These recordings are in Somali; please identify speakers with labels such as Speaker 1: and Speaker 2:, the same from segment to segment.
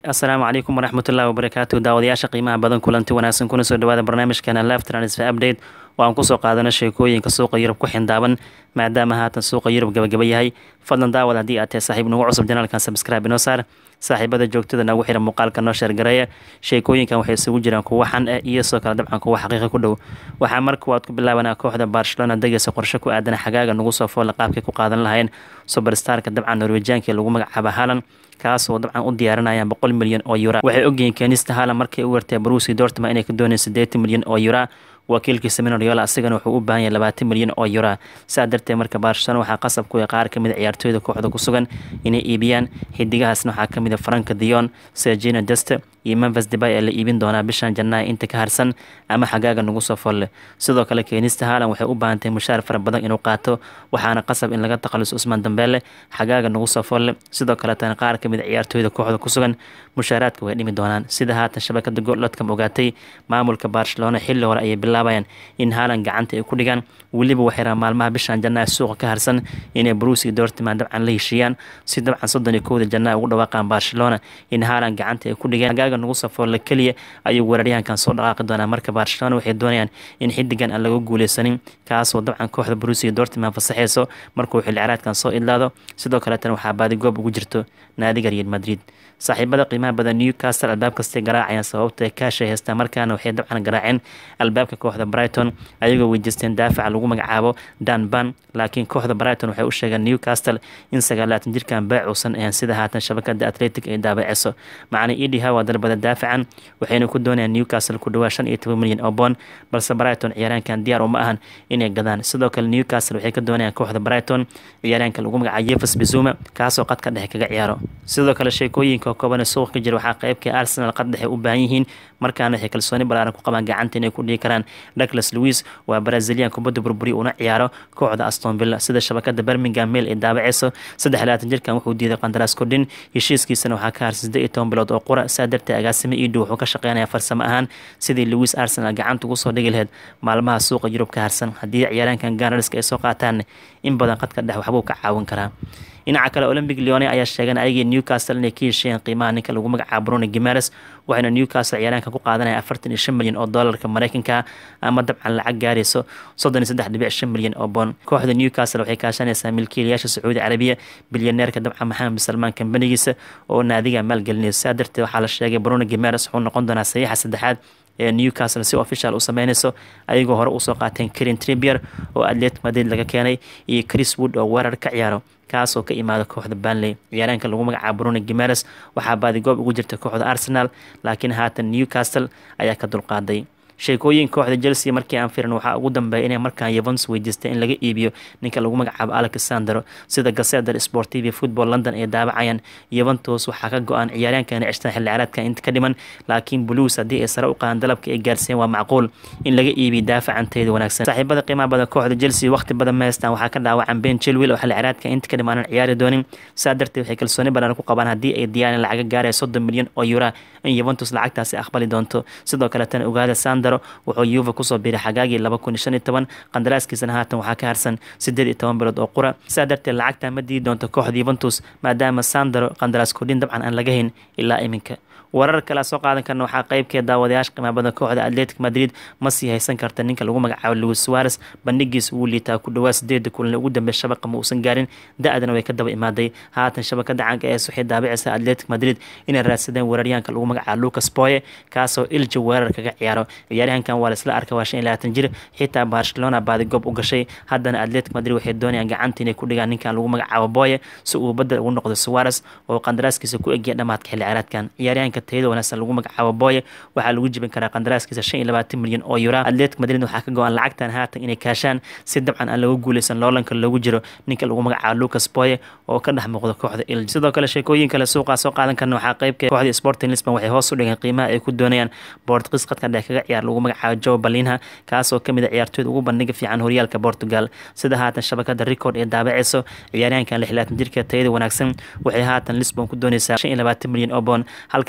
Speaker 1: asalaamu calaykum waraxmatullahi wabarakaatu daawadayaasha qiimaha badan kulanti wanaagsan kuna soo dhawaada barnaamijkeena live transfer update oo aan kusoo qaadano sheekooyinka suuqa yurub ku xindaaban maadaama haatan suuqa yurub gabagaba yahay fadlan daawad haddii aad tahay saaxiib nagu cusub janaalkan subscribe inoo saar saaxiibada joogtada nagu xira muuqaalka noo sheergareeya sheekooyinkan waxay isugu jiraan kuwa xan ah iyo soo kale dabcan kuwa xaqiiqa ku dhow waxaa marka waad ku bilaabanaa kooxda barcelona degeysa qorshe ku aadan xagaaga nagu soo foolla qaabkay ku qaadan lahayeen suberstarka dabcan norwejianka lagu magacaaba halan kaasoo dabcan u diyaarinayaan boqol milyan oo yura waxay ogyihiin keenista halan markay u wartay brusi dortma inay ka doonayeen siddeetan milyan oo yura wakiilkiisa minoryola asigana wuxuu u baahan yahay labaatan milyan oo yura saa darteed marka barcelona waxaa qasab ku qaar kamid a ciyaartooyda kooxda ku sugan inay iibiyaan xidigahaasna waxaa kamid a franka dion sergina deste iyo memphis debay ee la iibin doonaa bishan janaayo inta ka harsan ama xagaaga nagu soo folle sidoo kale keenista haalan waxay u baahantahay mushaar fara badan inuu qaato waxaana qasab in laga takhaluso usmaan dambeele xagaaga nagu soo folle sidoo kaletana qaar kamid a ciyaartooyda kooxda ku sugan mushaaraadka way dhimi doonaan sida haatan shabakada golodkam ogaatay maamulka barcelona xilli hore ayay bilaabayaan in haalan gacanta ay ku dhigaan weliba waxay rabaan maalmaha bishan janaayo suuqa ka harsan inay brusi dortman dabcan la heshiiyaan si dabcan soddon iyo kowda janaayo ugu dhawaaqaan barcelona in haalan gacanta ay ku dhigeen xagaaga nagu soo folle keliya ayuu weeraryahankan soo dhaqaaqi doonaa marka barcelona waxay doonayaan in xidigan aan laga guuleysanin kaasoo dabcan kooxda brusi dortman fasaxeyso markuu xilciraadkan soo idlaado sidoo kaletana waxaa baadigoob ugu jirto naadiga real madrid saaxiibada qiimaha badan newcastle albaab kastay garaacayaan sababta kaashay haystaan markaana waxay dabcan garaaceen albaabka kooxda brighton ayagoo weydiisteen daafaca lagu magacaabo dan ban laakiin kooxda brighton waxay u sheegeen newcastle in sagaalaatan jirkan baac uusan ahayn sida haatan shabakada atletic ay daabaceyso macna edi hawa dalbada daafacan waxayna ku doonayaan newcastle ku dhawaa shan iyo toban milyan oo boon balse brighton ciyaaraankan diyaar uma ahan inay gadaan sidoo kale newcastle waxay ka doonayaan kooxda brighton ciyaaraanka lagu magacaabo yefes bizuma kaasoo qadka dhexe kaga ciyaaro sidoo kale sheekooyinka kooban suuqa ka jira waxaa qeybka arsenal qad dhexe u baahan yihiin markaana waxay kalsooni balaaran ku qabaan gacanta inay ku dhigi karaan douglas louis waa brazilian kubadda burburi una ciyaaro kooxda aston villa sida shabakada birmingham mail ay daabaceyso saddex labaatan jirkan wuxuu diiday qandaraas kordhin heshiiskiisana waxaa ka harsan siddeed iyo toban bilood oo qura saa darteed agaasimo iidhow wuxuu ka shaqeynaya farsamo ahaan sidii louis arsenal gacanta ugu soo dhigi laheyd maalmaha suuqa yurub ka harsan haddii ciyaaraankan ganarska ay soo qaataan in badan qadka dhex waxbuu ka caawin karaa dhinaca kale olympic leone ayaa sheegeen ayagii newcastle inay ka hesheeyeen qiimaha ninka lagu magacaabo bruno gimares waxayna newcastle ciyaaraanka ku qaadanaya afartan iyo shan milyan oo doolarka mareykanka ama dabcan lacag gaarayso soddon iyo saddex dhibic shan milyan oo boon kooxda newcastle waxay kaashanaysaa milkiilayaasha sacuudi carabiya bilyaneerka dabcan maxamed salmaan kambanigiisa oo naadiga maalgelinaysa saa darteed waxaa la sheegay bruno gimares wuxuu noqon doonaa saxiixa saddexaad ee newcastle si official u sameyneyso ayagoo hore usoo qaateen karin tribier oo atletic madrid laga keenay iyo chris wood oo weerar ka ciyaaro kaasoo ka imaada kooxda banley ciyaaraanka lagu magacaabo bruno gimares waxaa baadigoob ugu jirta kooxda arsenal laakiin haatan newcastle ayaa ka dulqaaday sheekooyin kooxda chelsea markii aan firan waxaa ugu dambeeya inay markaan yevons weydiistay in laga iibiyo ninka lagu magacaabo alexander sida gaseder sportiv football london ay daabacayaan yeventus waxaa ka go-aan ciyaaryaankan cishtan xilli ciyaareedka inta ka dhiman laakiin blues haddii ay sare u qaadaan dalabka ay gaarsiiyeen waa macquul in laga iibiyo daafacanteeda wanaagsan saaxiibada qiimaha badan kooxda chelsea waqti badan ma haystaan waxaa ka dhaawacan ben chilwell oo xilli ciyaareedka inta ka dhimaanan ciyaari doonin saa darteed waxay kalsooni badan ku qabaan haddii ay diyaareen lacaga gaaraya soddon milyan oo yura in yeventus lacagtaasi aqbali doonto sidoo kaletana ogaada sandaro wuxuu yuva kusoo biiray xagaagii laba kun iyo shan iyo toban qandaraaskiisana haatan waxaa ka harsan siddeed iyo toban bilood oo qura saa darteed lacagta ma diidi doonto kooxda yuventus maadaama sandaro qandaraas kordhin dabcan aan laga hayn ilaa iminka warar kale soo qaadan karna waxaa qeybkee daawadayaasha qimaabada kooxda atletic madrid ma sii haysan karta ninka lagu magacaabo louis suares bandhigiis wuu liitaa ku dhawaa sideeda kulan ugu dambeey shabaqa ma uusan gaarin da-dana way ka daba imaaday haatan shabakada caanka ees waxay daabicaysa atletic madrid inay raadsadeen weeraryahanka lagu magacaabo lucas boye kaasoo ilja weerar kaga ciyaaro ciyaaryahankan waa laisla arka waa shan iyo labaatan jir xitaa barcelona baadigoob u gashay haddana atletic madrid waxay doonayaan gacanta inay ku dhigaan ninkan lagu magacaabo boye si uu badel ugu noqdo suares oo qandaraaskiisa ku egya dhamaadka xilli ciyaareedkan ciyaaryahanka tayada wanaagsan lagu magacaabo boye waxaa lagu jibin karaa qandaraaskiisa shan iyo labaatan milyan oo yura atletic madrid waxaa ka go-an lacagtan haatan inay kaashaan si dabcan aan lagu guuleysan loolanka loogu jiro ninka lagu magacaabo lucas boye oo ka dhex muuqda kooxda ilj sidoo kale sheekooyin kale suuqaa soo qaadan karna waxaa qeybka kooxda sporting lisbon waxay hoos u dhigeen qiimaha ay ku doonayaan bortqis qadka dhex kaga ciyaar lagu magacaabo joe balinha kaasoo kamid a ciyaartooyda ugu bandhiga fiican horyaalka portugal sida haatan shabakada record ee daabaceyso ciyaaryahankan lix labaatan jirka tayada wanaagsan waxay haatan lisbon ku dooneysaa shan iyo labaatan milyan oo boon halka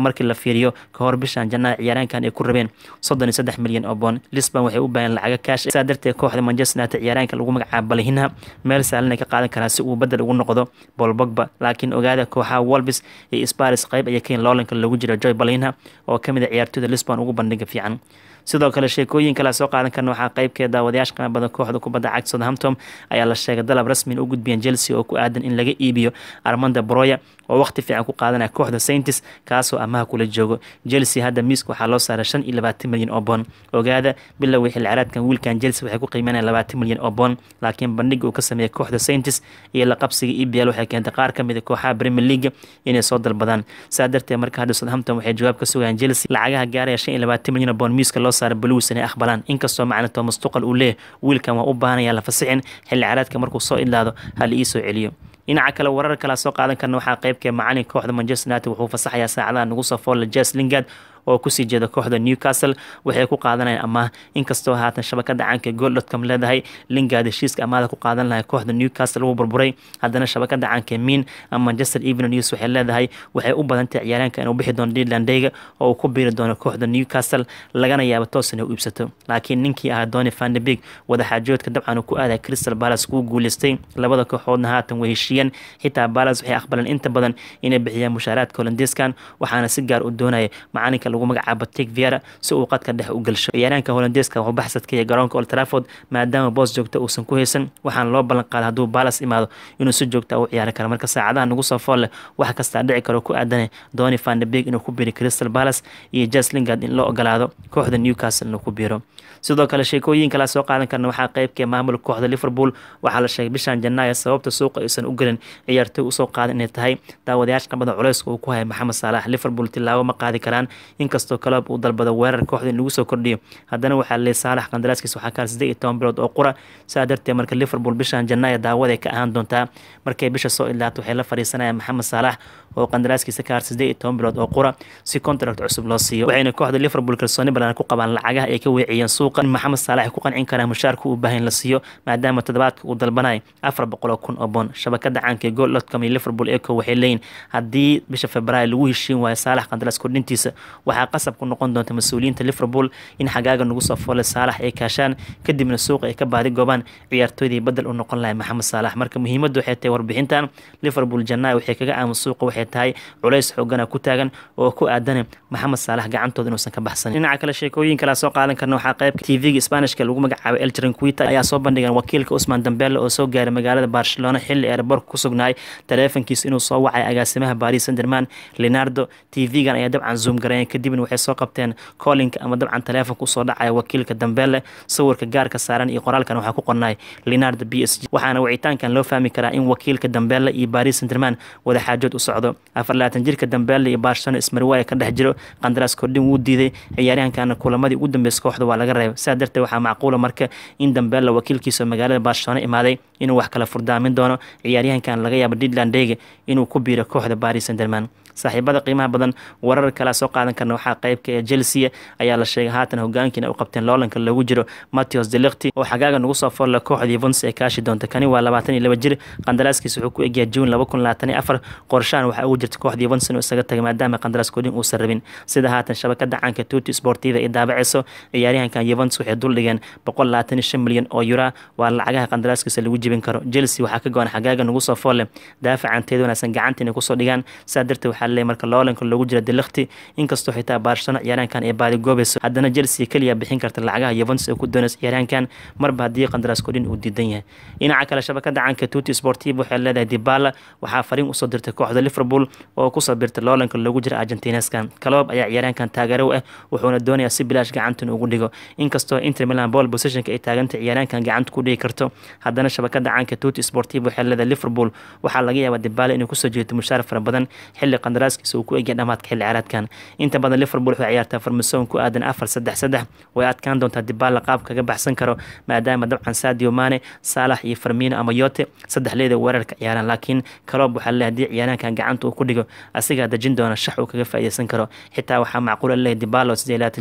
Speaker 1: markii la fiiriyo ka hor bishan janaayo ciyaaraankan ay ku rabeen soddon iyo saddex milyan oo boon lisbon waxay u baahan lacaga kaash saa darteed kooxda manchester united ciyaaraanka lagu magacaabo balihinha meel saalan ay ka qaadan karaan si uu bedel ugu noqdo bol bogba laakiin ogaada kooxaha wolbis iyo sparis qayb ayay kayin loolanka lagu jiro joy balihinha oo kamid a ciyaartooyda lisbon ugu bandhiga fiican sidoo kale sheekooyin kale soo qaadan karna waxaa qaybkeed daawadayaasha qiimo badan kooxda kubadda cagta southampton ayaa la sheegay dalab rasmi u gudbiyeen chelsea oo ku aadan in laga iibiyo armanda broya oo waqti fiican ku qaadanaya kooxda saintis kaasoo amaha kula joogo chelsea hadda miiska waxaa loo saaray shan iyo labaatan milyan oo boon ogaada bilowii xilli caraadkan wiilkan chelsea waxay ku qiimeynayaan labaatan milyan oo boon laakiin bandhiga uu ka sameeyay kooxda saintis iyo la qabsiga ebl waxay keentay qaar ka mid a kooxaha premier league inay soo dalbadaan saa darteed marka hadda southampton waxay jawaab ka sugayaan chelsea lacagaha gaaraya shan iyo labaatan milyan oo boon miiska loo saaray blues inay aqbalaan inkastoo macna thomas tuqal uu leeyahy wiilkan waa u baahanaya la fasixin xilli caraadka markuu soo idlaado hal ii soo celiyo dhinaca kale warar kale soo qaadan karna waxaa qaybkee macalin kooxda manchester united wuxuu fasaxayaa saacadaha nagu soo foolla jes lingard oo kusii jeeda kooxda newcastle waxay ku qaadanayaan amaah inkastoo haatan shabakada caanka gooldotcom leedahay lingard heshiiska amaahda ku qaadan lahay kooxda newcastle wuu burburay haddana shabakada caanka mean ama manchester evening news waxay leedahay waxay u badantahay ciyaaraanka inuu bixi doono dealandeyga oo uu ku biiri doono kooxda newcastle lagana yaabo toos inay u iibsato laakiin ninkii ahaa doni vandebig wadaxaajoodka dabcan uu ku aaday crystal palace kuu guuleystay labada kooxoodna haatan way heshiiyeen xitaa palace waxay aqbaleen inta badan inay bixiyaan mushaaraadka holandeskan waxaana si gaar u doonaya macalinka lagu magacaabo tig viera si uu qadka dhex u gelsho ciyaaraanka holandeeska wuxuu baxsadkaya garoonka old trafford maadaama boos joogta uusan ku haysan waxaana loo ballan qaaday hadduu balas imaado inuu si joogta u ciyaari karo marka saacadaha nagu soo fool leh wax kastaa dhici karo ku aadanay doni vandebig inuu ku biiro crystal palace iyo jes lingard in loo ogolaado kooxda newcastle inuu ku biiro sidoo kale sheekooyin kala soo qaadan karna waxaa qaybkee maamulka kooxda liverpool waxaa la sheegay bishan janaayo sababta suuqa aysan u gelin ciyaartooy usoo qaadan inay tahay daawadayaasha qabada culeyska uu ku haya maxamed saalax liverpool tilaabo ma qaadi karaan inkastoo kaloob uu dalbado weerar kooxda in lagu soo kordhiyo haddana waxaa leey saalax qandaraaskiisa waxaa kaar siddeed iyo toban bilood oo qura saa darteed marka liverpool bishan janaayo daawaday ka ahaan doontaa markay bisha soo ilaato waxay la fadhiisanayaan maxamed saalax oo qandaraaskiisa kaar siddeed iyo toban bilood oo qura si contract cusub loo siiyo waxayna kooxda liverpool kalsooni badan ku qabaan lacagaha ay ka weeciyeen suuqa in maxamed saalax ay ku qancin karaan mushaarka uu baahan la siiyo maadaama toddobaadka uu dalbanaya afar boqol oo kun oo boon shabakada caanka ee gool dotcom iyo liverpool eco waxay leeyihin haddii bisha februaayo lagu heshiin waayo saalax qandaraas kordhintiisa waxaa qasab ku noqon doonta mas-uuliyiinta liverpool in xagaaga nagu soo foolay saalax ay kaashaan kadibna suuqa ay ka baadi goobaan ciyaartooydii badel u noqon lahay maxamed saalax marka muhiimaddu waxay tahay warbixintan liverpool janaayo waxay kaga aamus suuqa waxay tahay culays xoogana ku taagan oo ku aadana maxamed saalax gacantooda inuusan ka baxsanin dhinaca kale sheekooyin kalea soo qaadan karna waxaa qaybka tvga spanishka lagu magacaabay eltrin quita ayaa soo bandhigan wakiilka usman dambele oo soo gaaray magaalada barcelona xilli ereborka ku sugnaay taleefankiisa inuu soo wacay agaasimaha baris sanderman leonardo tv-gan ayaa dabcan zoom gareeyeen kadibna waxay soo qabteen collinka ama dabcan taleefonka usoo dhacaya wakiilka dambele sawirka gaarka saaran iyo qoraalkan waxaa ku qornay leonardo b s g waxaana wicitaankan loo fahmi karaa in wakiilka dambele iyo baris sanderman wadaxaajood u socdo afar labaatan jirka dambele iyo barcelona ismarwaaya ka dhex jiro qandaraas kordhin wuu diiday ciyaaryahankana kulamadii ugu dambeysay kooxda waa laga reebay sidaa darteed waxaa macquula marka in dambele wakiilkiisa magaalada barcelona imaaday inuu wax kala furdaamin doono ciyaaryahankan laga yaabo didlandege inuu ku biiro kooxda baris sanderman saaxiibada qiimaha badan warar kalea soo qaadan karna waxaa qaybka ee chelsea ayaa la sheegay haatan hogaankiina u qabteen loolanka loogu jiro matthews delikti oo xagaaga nagu soo folla kooxda yvons ee kaashi doonta kani waa labaatan iyo laba jir qandaraaskiisa wuxuu ku egyahay juun laba kun labaatan iyo afar qorshahan waxaa ugu jirta kooxda yvons inuu isaga tagay maadaama qandaraas kodhin uusan rabin sida haatan shabakada caanka tuti sportiva ay daabaceyso ciyaaryahankan yvons waxay duldhigeen boqol labaatan iyo shan milyan oo yura waa lacagaha qandaraaskiisa lagu jibin karo chelsea waxaa ka go-an xagaaga nagu soo foolle daafacanteeda wanaagsan gacanta inay kusoo dhigaan saa darteed waxaa leeyahay marka loolanka loogu jira delikti inkastoo xitaa barcelona ciyaaraankan ay baadi goobayso haddana chelsea keliya bixin karta lacagaha yovons ee ku doonaysa ciyaaraankan marba haddii qandaraas kodhin uu diidan yahay dhinaca kale shabakada caanka tuti sportiv waxay leedahay dibala waxaa fariin usoo dirtay kooxda liverpool oo kusoo birtay loolanka loogu jira argentineskan kaloob ayaa ciyaaraankan taageero u ah wuxuuna doonayaa si bilaash gacantan ugu dhigo inkastoo inter milan ball positionka ay taaganta ciyaaraankan gacanta ku dhigi karto haddana shabakada caanka tuti sportiv waxay leedahay liverpool waxaa laga yaabaa dibala inuu kusoo jeeto mushaar fara badan xilli qandaraaskiisa uu ku egya dhamaadka xilli ciyaareedkan inta badan liverpool waxay ciyaartaa farmasoon ku aadan afar saddex saddex way adkaan doontaa dibaala qaab kaga baxsan karo maadaama dabcan sadio mane saalax iyo farmino ama yote saddex leeda weerarka ciyaaraan laakiin kaloob waxaa leeyahay haddii ciyaaraankan gacanta uu ku dhigo asigaa dejin doona shax uu kaga faa'iideysan karo xitaa waxaa macquula leeyahay dibalo sidee labaatan jir ah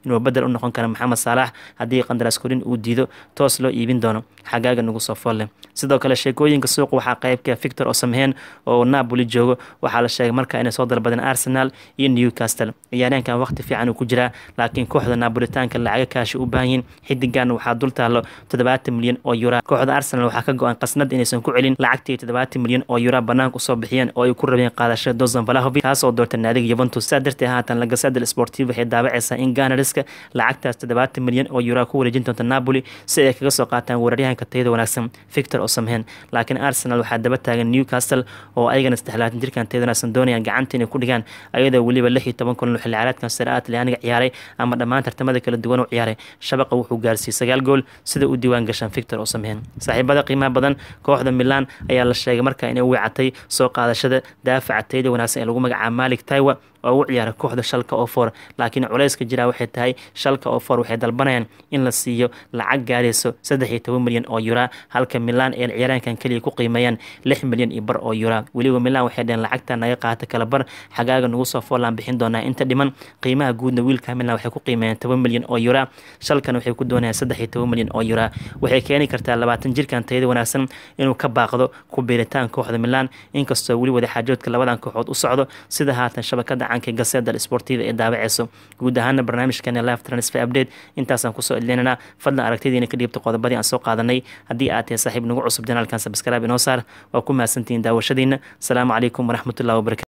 Speaker 1: inuu bedel u noqon karo maxamed saalax haddii qandaraas korin uu diido toos loo iibin doono xagaaga nagu soo foolle sidoo kale sheekooyinka suuqa waxaa qaybka victor osamhen oo napoli joogo waxaa la sheegay marka inay soo dalbadeen arsenal iyo newcastle ciyaaryaankan waqti fiican uu ku jiraa laakiin kooxda napolitaanka lacaga kaashi u baahan yihin xidigan waxaa dul taalo toddobaatan milyan oo yura kooxda arsenal waxaa ka go-an qasnad inaysan ku celin lacagtii toddobaatan milyan oo yura banaanka usoo bixiyeen oo ay ku rabeen qaadashada dozan valahovic kaasoo doortay naadiga yuventus saa darteed haatan lagasadel sportiv waxay daawacaysaa in ganariska lacagtaas toddobaatan milyan oo yura ku wareejin doonta napoli si ay kaga soo qaataan weeraryahanka tayada wanaagsan victor osamhen laakiin arsenal waxaa daba taagan newcastle oo ayagana saddexlaatan jirkan tayada wanaagsan doonayaan gacanta inay ku dhigaan ayadoo weliba lix iyo toban kulan xilli ciyaareedkan sare a talyaaniga ciyaaray ama dhammaan tartamada kala duwan u ciyaaray shabaqa wuxuu gaarsiiyey sagaal gool sida u diiwaan gashaan victor osamhen saaxiibada qiimaha badan kooxda milan ayaa la sheegay markaa inay wicatay soo qaadashada daafaca tayada wanaagsan ee lagu magacaaba malik taiwa oo u ciyaara kooxda shalka oo for laakiin culayska jiraa waxay tahay shalka oo for waxay dalbanayaan in la siiyo lacag gaarayso saddex iyo toban milyan oo yura halka milan ee ciyaaraankan keliya ku qiimeeyaan lix milyan iyo bar oo yura weliba milan waxay dheheen lacagta naga qaata kala bar xagaaga nagu soo foolaan bixin doonaa inta dhiman qiimaha guudna wiilka milan waxay ku qiimeeyaan toban milyan oo yura shalkan waxay ku doonayaan saddex iyo toban milyan oo yura waxay keeni kartaa labaatan jirkan tayada wanaagsan inuu ka baaqdo ku biiritaan kooxda milan inkastoo weli wadaxaajoodka labadan kooxood u socdo sida haatan shabakada canka gaseda sportiva ee daawaceyso guud ahaana barnaamijkeena live transfer update intaasaan kusoo edleynanaa fadlan aragtidiina ka dhiibta qodobadii aan soo qaadanay haddii aad tahay saaxiib nagu cusub janaalkan sabskrib inoo saar waa ku mahadsantihiin daawashadiina asalaamu calaykum waraxmatullahi wabarakatu